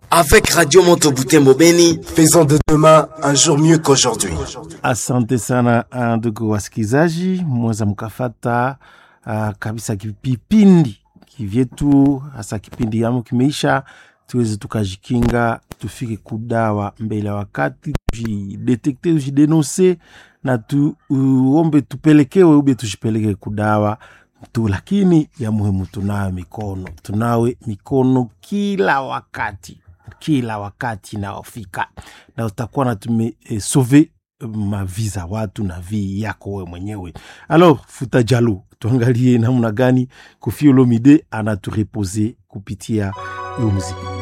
Avec Radio Moto Butembo Beni, Faisons de demain un jour mieux qu'aujourd'hui. Asante sana uh, ndugu wasikilizaji, mweza mkafata uh, kabisa kipindi kivyetu, hasa kipindi yamo kimeisha, tuweze tukajikinga, tufike kudawa mbele ya wakati, tujidetekte, tujidenonse na tuombe tupelekewe ube tujipeleke kudawa tu, lakini ya muhimu tunawe mikono, tunawe mikono kila wakati kila wakati inaofika, na utakuwa na tumesove eh, mavi za watu na vi yako we mwenyewe. Alors futa jalo, tuangalie namna gani Koffi Olomide anaturepose kupitia hiyo muziki.